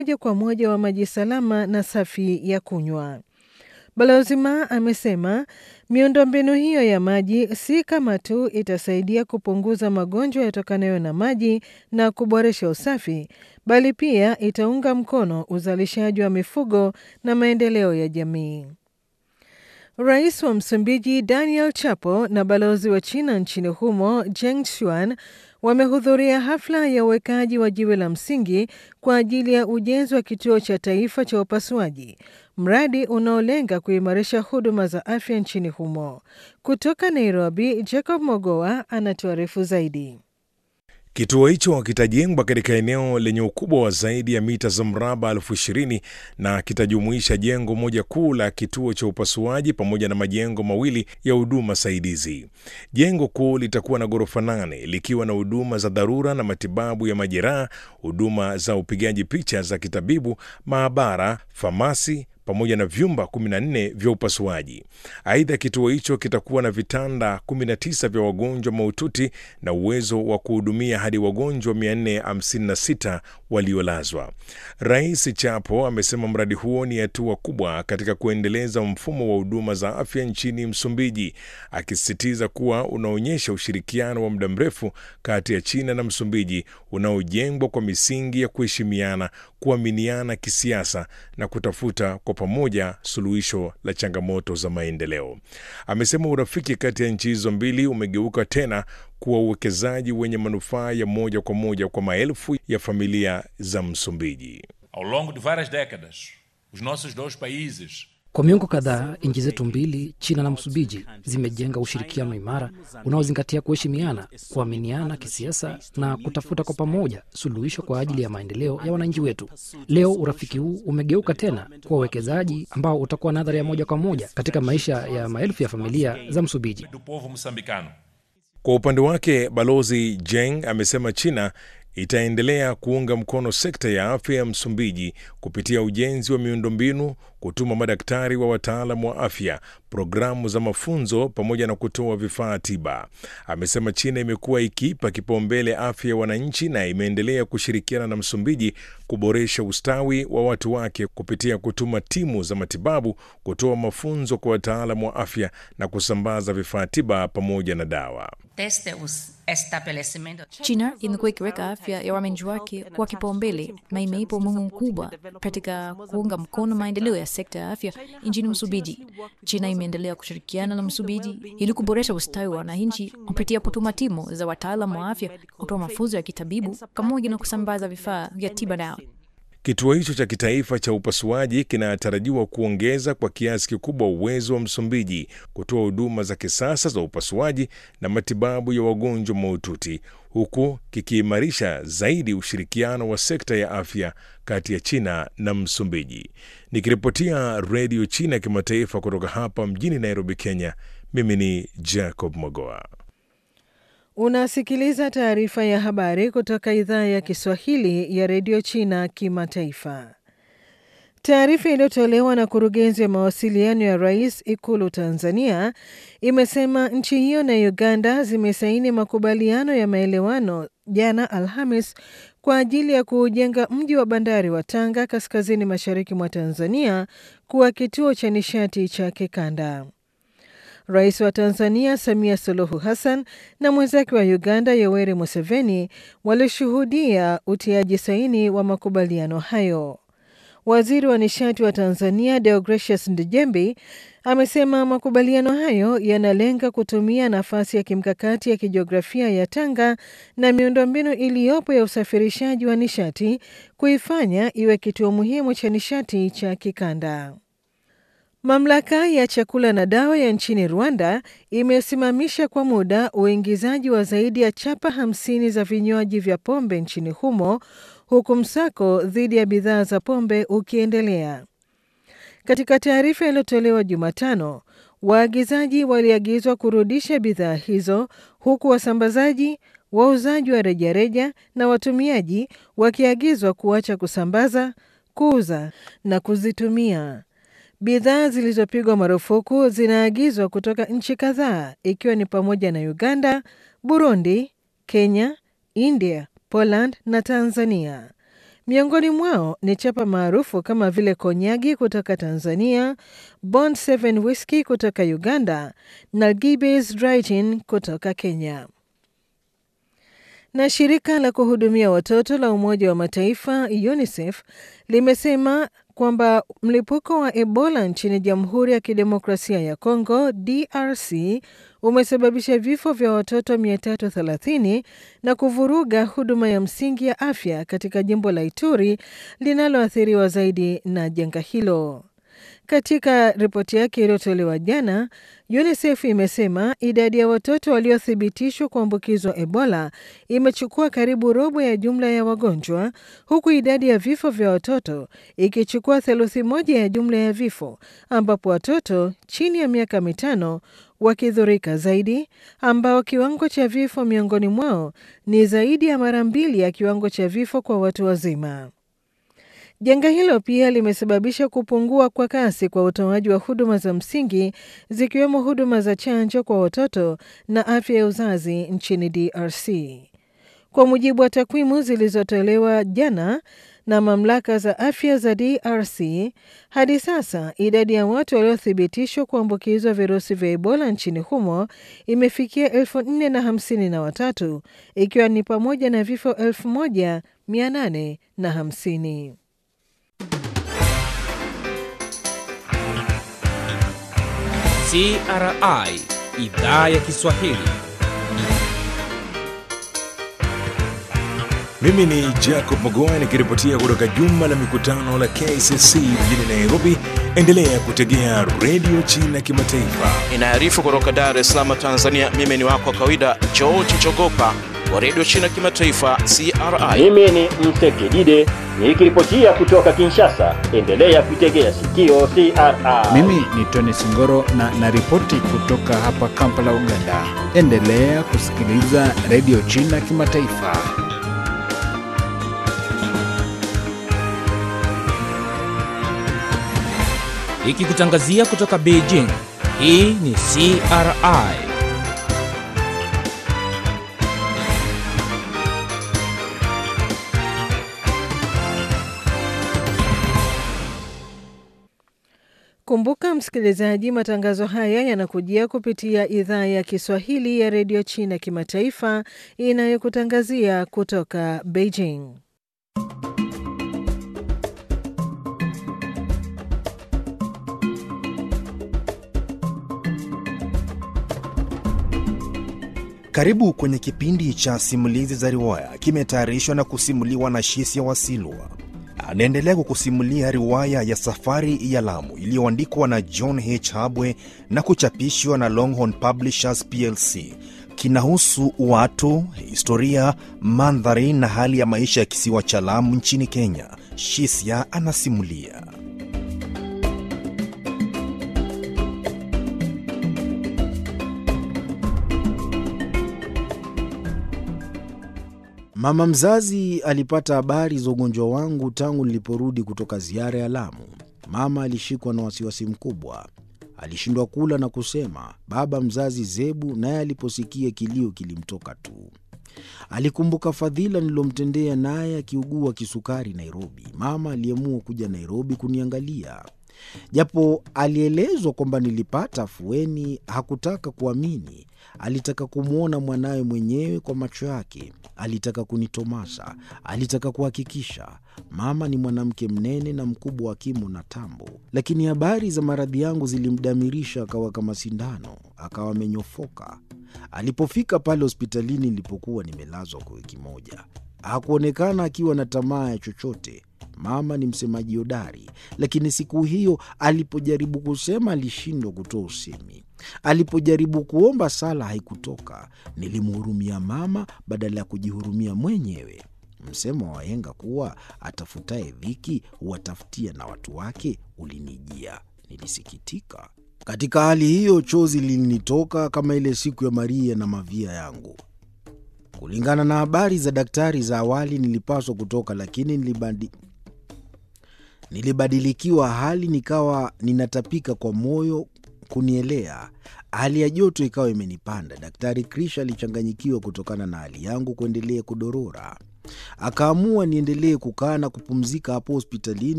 moja kwa moja wa maji salama na safi ya kunywa. Balozi Ma amesema miundombinu hiyo ya maji si kama tu itasaidia kupunguza magonjwa yatokanayo na maji na kuboresha usafi, bali pia itaunga mkono uzalishaji wa mifugo na maendeleo ya jamii. Rais wa Msumbiji Daniel Chapo na balozi wa China nchini humo Zheng Xuan wamehudhuria hafla ya uwekaji wa jiwe la msingi kwa ajili ya ujenzi wa kituo cha taifa cha upasuaji, mradi unaolenga kuimarisha huduma za afya nchini humo. Kutoka Nairobi, Jacob Mogoa anatuarifu zaidi. Kituo hicho kitajengwa katika eneo lenye ukubwa wa zaidi ya mita za mraba elfu ishirini na kitajumuisha jengo moja kuu la kituo cha upasuaji pamoja na majengo mawili ya huduma saidizi. Jengo kuu litakuwa na ghorofa nane likiwa na huduma za dharura na matibabu ya majeraha, huduma za upigaji picha za kitabibu, maabara, famasi pamoja na vyumba 14 vya upasuaji. Aidha, kituo hicho kitakuwa na vitanda 19 vya wagonjwa mahututi na uwezo wa kuhudumia hadi wagonjwa 456 waliolazwa. Rais Chapo amesema mradi huo ni hatua kubwa katika kuendeleza mfumo wa huduma za afya nchini Msumbiji, akisisitiza kuwa unaonyesha ushirikiano wa muda mrefu kati ya China na Msumbiji unaojengwa kwa misingi ya kuheshimiana, kuaminiana kisiasa na kutafuta kwa pamoja suluhisho la changamoto za maendeleo. Amesema urafiki kati ya nchi hizo mbili umegeuka tena kuwa uwekezaji wenye manufaa ya moja kwa moja kwa maelfu ya familia za Msumbiji. Ao longo de várias décadas, os nossos dois países Kwa miongo kadhaa nchi zetu mbili, China na Msumbiji, zimejenga ushirikiano imara unaozingatia kuheshimiana, kuaminiana kisiasa na kutafuta kwa pamoja suluhisho kwa ajili ya maendeleo ya wananchi wetu. Leo urafiki huu umegeuka tena kuwa uwekezaji ambao utakuwa na athari ya moja kwa moja katika maisha ya maelfu ya familia za Msumbiji. do povo moçambicano. Kwa upande wake, Balozi Jeng amesema China itaendelea kuunga mkono sekta ya afya ya Msumbiji kupitia ujenzi wa miundombinu, kutuma madaktari wa wataalamu wa afya, programu za mafunzo pamoja na kutoa vifaa tiba. Amesema China imekuwa ikiipa kipaumbele afya ya wananchi na imeendelea kushirikiana na Msumbiji kuboresha ustawi wa watu wake kupitia kutuma timu za matibabu, kutoa mafunzo kwa wataalamu wa afya na kusambaza vifaa tiba pamoja na dawa. desde os estabelecimentos China imekuwa ikiweka afya ya wananchi wake kwa kipaumbele na imeipa umuhimu mkubwa katika kuunga mkono maendeleo ya sekta ya afya nchini Msumbiji. China imeendelea kushirikiana na Msumbiji ili kuboresha ustawi wa wananchi kupitia kutuma timu za wataalamu wa afya, kutoa mafunzo ya kitabibu pamoja na kusambaza vifaa vya tiba dawa. Kituo hicho cha kitaifa cha upasuaji kinatarajiwa kuongeza kwa kiasi kikubwa uwezo wa Msumbiji kutoa huduma za kisasa za upasuaji na matibabu ya wagonjwa mahututi huku kikiimarisha zaidi ushirikiano wa sekta ya afya kati ya China na Msumbiji. Nikiripotia Redio China ya Kimataifa kutoka hapa mjini Nairobi, Kenya, mimi ni Jacob Mogoa. Unasikiliza taarifa ya habari kutoka idhaa ya Kiswahili ya redio China Kimataifa. Taarifa iliyotolewa na kurugenzi ya mawasiliano ya rais Ikulu Tanzania imesema nchi hiyo na Uganda zimesaini makubaliano ya maelewano jana Alhamis kwa ajili ya kuujenga mji wa bandari wa Tanga kaskazini mashariki mwa Tanzania kuwa kituo cha nishati cha kikanda. Rais wa Tanzania Samia Suluhu Hassan na mwenzake wa Uganda Yoweri Museveni walishuhudia utiaji saini wa makubaliano hayo. Waziri wa nishati wa Tanzania Deogratius Ndejembi amesema makubaliano hayo yanalenga kutumia nafasi ya kimkakati ya kijiografia ya Tanga na miundombinu iliyopo ya usafirishaji wa nishati kuifanya iwe kituo muhimu cha nishati cha kikanda. Mamlaka ya chakula na dawa ya nchini Rwanda imesimamisha kwa muda uingizaji wa zaidi ya chapa hamsini za vinywaji vya pombe nchini humo huku msako dhidi ya bidhaa za pombe ukiendelea. Katika taarifa iliyotolewa Jumatano, waagizaji waliagizwa kurudisha bidhaa hizo huku wasambazaji, wauzaji wa rejareja na watumiaji wakiagizwa kuacha kusambaza, kuuza na kuzitumia. Bidhaa zilizopigwa marufuku zinaagizwa kutoka nchi kadhaa ikiwa ni pamoja na Uganda, Burundi, Kenya, India, Poland na Tanzania. Miongoni mwao ni chapa maarufu kama vile Konyagi kutoka Tanzania, Bond 7 Whisky kutoka Uganda na Gibbeys Dry Gin kutoka Kenya. Na shirika la kuhudumia watoto la Umoja wa Mataifa UNICEF limesema kwamba mlipuko wa Ebola nchini Jamhuri ya Kidemokrasia ya Kongo DRC umesababisha vifo vya watoto 330 na kuvuruga huduma ya msingi ya afya katika jimbo la Ituri linaloathiriwa zaidi na janga hilo. Katika ripoti yake iliyotolewa jana, UNICEF imesema idadi ya watoto waliothibitishwa kuambukizwa Ebola imechukua karibu robo ya jumla ya wagonjwa, huku idadi ya vifo vya watoto ikichukua theluthi moja ya jumla ya vifo, ambapo watoto chini ya miaka mitano wakidhurika zaidi, ambao kiwango cha vifo miongoni mwao ni zaidi ya mara mbili ya kiwango cha vifo kwa watu wazima. Janga hilo pia limesababisha kupungua kwa kasi kwa utoaji wa huduma za msingi zikiwemo huduma za chanjo kwa watoto na afya ya uzazi nchini DRC. Kwa mujibu wa takwimu zilizotolewa jana na mamlaka za afya za DRC, hadi sasa idadi ya watu waliothibitishwa kuambukizwa virusi vya Ebola nchini humo imefikia elfu nne na hamsini na watatu ikiwa ni pamoja na vifo elfu moja mia nane na hamsini. CRI idhaa ya Kiswahili. Mimi ni Jacob Magoa nikiripotia kutoka jumba la mikutano la KCC mjini Nairobi. Endelea kutegea redio China Kimataifa. Inaarifu kutoka Dar es Salaam, Tanzania. Mimi ni wako wa kawaida George Chogopa wa redio China Kimataifa, CRI. Mimi ni Mtekidide nikiripotia kutoka Kinshasa. Endelea kuitegea sikio CRI. Mimi ni Tony Singoro na naripoti kutoka hapa Kampala, Uganda. Endelea kusikiliza redio China Kimataifa. Ikikutangazia kutoka Beijing. Hii ni CRI. Kumbuka msikilizaji, matangazo haya yanakujia kupitia idhaa ya Kiswahili ya redio China Kimataifa inayokutangazia kutoka Beijing. Karibu kwenye kipindi cha simulizi za riwaya, kimetayarishwa na kusimuliwa na Shisia Wasilwa. Anaendelea kukusimulia riwaya ya Safari ya Lamu iliyoandikwa na John H. Habwe na kuchapishwa na Longhorn Publishers plc. Kinahusu watu, historia, mandhari na hali ya maisha ya kisiwa cha Lamu nchini Kenya. Shisia anasimulia. Mama mzazi alipata habari za ugonjwa wangu tangu niliporudi kutoka ziara ya Lamu. Mama alishikwa na wasiwasi mkubwa, alishindwa kula na kusema. Baba mzazi Zebu naye aliposikia kilio kilimtoka tu. Alikumbuka fadhila nililomtendea naye akiugua kisukari Nairobi. Mama aliamua kuja Nairobi kuniangalia. Japo alielezwa kwamba nilipata afueni, hakutaka kuamini. Alitaka kumwona mwanawe mwenyewe kwa macho yake. Alitaka kunitomasa, alitaka kuhakikisha. Mama ni mwanamke mnene na mkubwa wa kimo na tambo, lakini habari za maradhi yangu zilimdamirisha, akawa kama sindano, akawa amenyofoka. Alipofika pale hospitalini nilipokuwa nimelazwa kwa wiki moja, hakuonekana akiwa na tamaa ya chochote. Mama ni msemaji hodari, lakini siku hiyo alipojaribu kusema alishindwa kutoa usemi. Alipojaribu kuomba sala haikutoka. Nilimhurumia mama badala ya kujihurumia mwenyewe. Msemo wa wahenga kuwa atafutaye dhiki huwatafutia na watu wake ulinijia. Nilisikitika. Katika hali hiyo, chozi lilinitoka kama ile siku ya Maria na mavia yangu. Kulingana na habari za daktari za awali, nilipaswa kutoka, lakini nilibadi nilibadilikiwa hali, nikawa ninatapika kwa moyo kunielea. Hali ya joto ikawa imenipanda. Daktari Krish alichanganyikiwa kutokana na hali yangu kuendelea kudorora. Akaamua niendelee kukaa na kupumzika hapo hospitalini